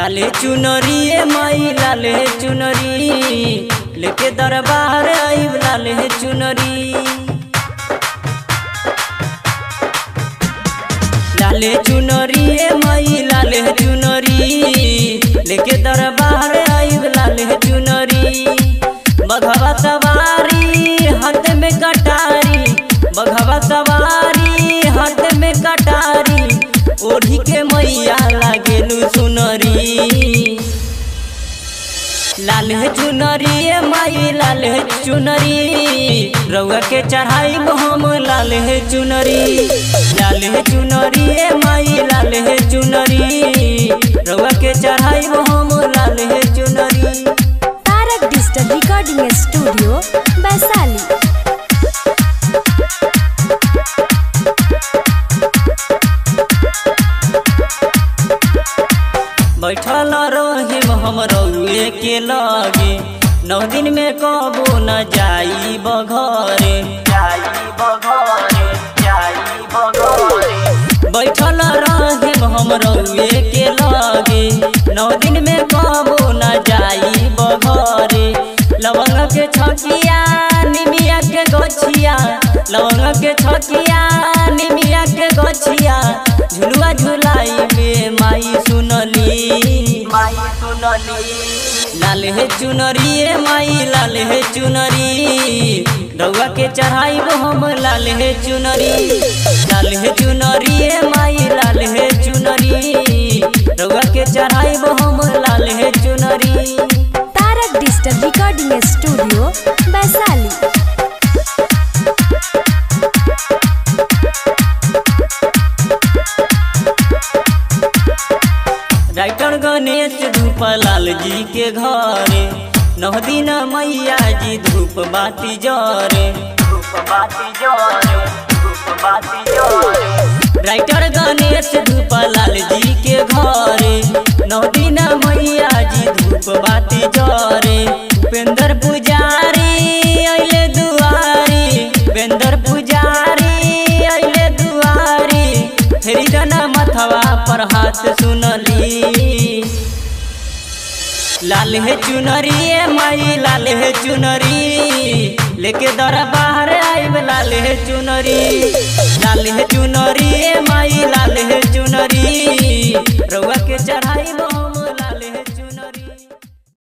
लाले चुनरी ए माई लाले चुनरी लेके दरबार आइब लाले चुनरी लाले चुनरी ए माई लाले चुनरी लेके दरबार आइब लाले चुनरी बघवा सवारी हाथ में कटारी बघवा सवारी हाथ में कटारी ओढ़ी के मैया लागेलू सुनरी लाल है चुनरी ए माई लाल है चुनरी रउआ के चढ़ाई हम लाल है चुनरी लाल है चुनरी ए माई लाल है चुनरी रउआ के चढ़ाई हम लाल है चुनरी Tarak digital recording studio Vaishali बैठल रहिम हम रउए के लगे नौ दिन में कबो न जाई बघरे जाई बघरे जाई बघरे बैठल रहिम हम रउए के लगे नौ दिन में कबो न जाई बघरे लवंग के छकिया निमिया के गछिया लवंग के छकिया निमिया के गछिया झुलुआ झुलाई में माई सुनली माई सुनली लाल है चुनरी ए माई लाल है चुनरी रउआ के चढ़ाई हम लाल है चुनरी लाल है चुनरी ए माई लाल है चुनरी रउआ के चढ़ाई हम लाल है चुनरी Tarak digital recording studio Vaishali writer Ganesh Dhoop Lal जी के घरे नौ दिन मैया जी धूप बाती जरे धूप बाती जरे धूप बाती जरे राइटर गणेश धूप लाल जी के घरे नौ दिन मैया जी धूप बाती जरे उपेंद्र पुजारी अइले दुआरी उपेंद्र पुजारी अइले दुआरी फेरी जना मथवा पर हाथ सुनली लाल है चुनरी ए माई लाल है चुनरी लेके दरबार आइब लाल है चुनरी लाल है चुनरी ए माई लाल है चुनरी रउआ के चढ़ाई हम